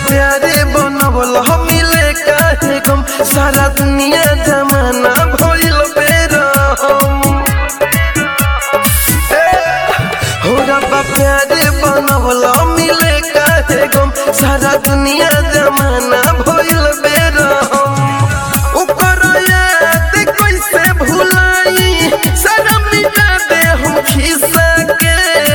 प्यारे बनवल मिले काहे गम सारा दुनिया जमाना भइल बेरहम हो रब्बा प्यारे बनवल मिले काहे गम सारा दुनिया जमाना भइल बेरहम ओकर याद कैसे भुलाई सारा मिटा दे हम खिस्सा के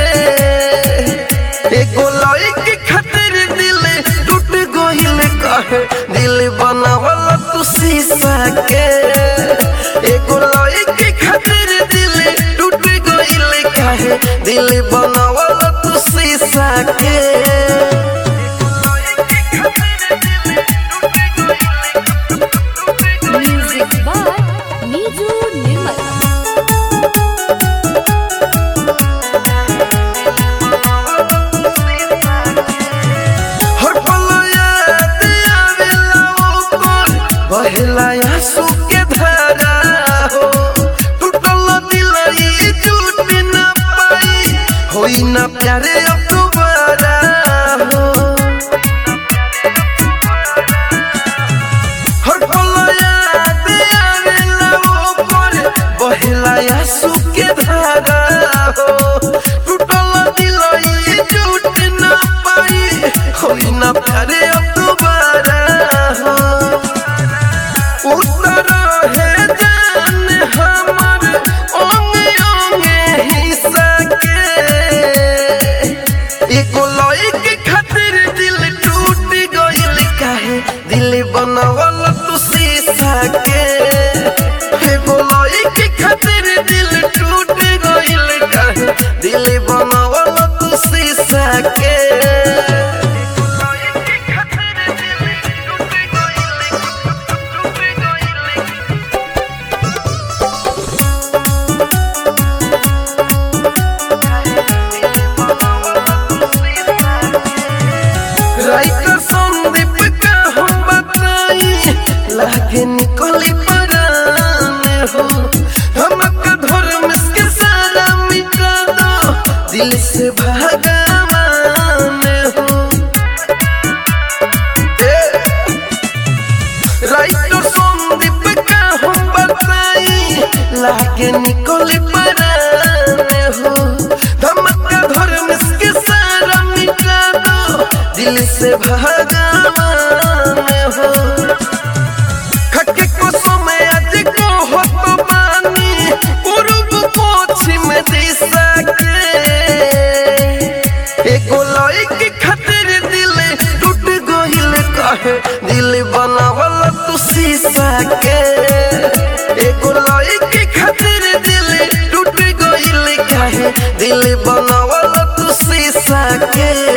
एगो लड़की खातिर दिल टूट गइल कहे दिल बनावल तू शीशा के एगो लड़की खातिर दिल टूट गइल कहे दिल बनावल तू शीशा के Music by Niju Nirmal. हर पल याद आवेला ओकर बहेला आंसू के धारा हो टूटल दिल ई टूट न पाई होई ना प्यारे अब दोबारा हो हर पल याद आवेला ओकर बहेला आंसू के धारा हो टूटल दिल ई टूट न पाई होई ना प्यारे अब दोबारा हो उतर है जान हमर ओंगे ओंगे हिस्सा के एको लइके खातिर दिल टूट गइल काहे दिल बनवल तू शीशा के एको लइके खातिर दिल टूट गइल काहे दिल बनवल तू शीशा के राइटर संदीप का हम बताई लागे निकली परान हो हमका धर्म के सारा मिटा दो दिल से भगवान हो ए, राइटर संदीप का हम बताई लागे निकली परान हो धमका धर्म के सारा मिटा दो दिल से भगवान हो खके को समय आज को हो तो बानी पूर्व पश्चिम दिशा के एगो लइके खातिर दिल टूट गइल कहे दिल बनावल तू शीशा के एगो लइके खातिर दिल टूट गइल कहे दिल बनावल तू शीशा के